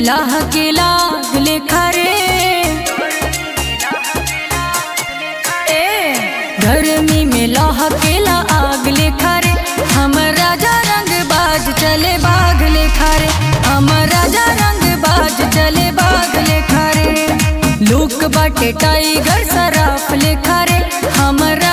लाह के लाग लेखा रे ए गर्मी में लाह के ला आग लेखा रे हम राजा रंग बाज चले बाग लेखा रे हम राजा रंग बाज चले बाग लेखा रे लूक बाटे टाइगर सराफ लेखा रे हम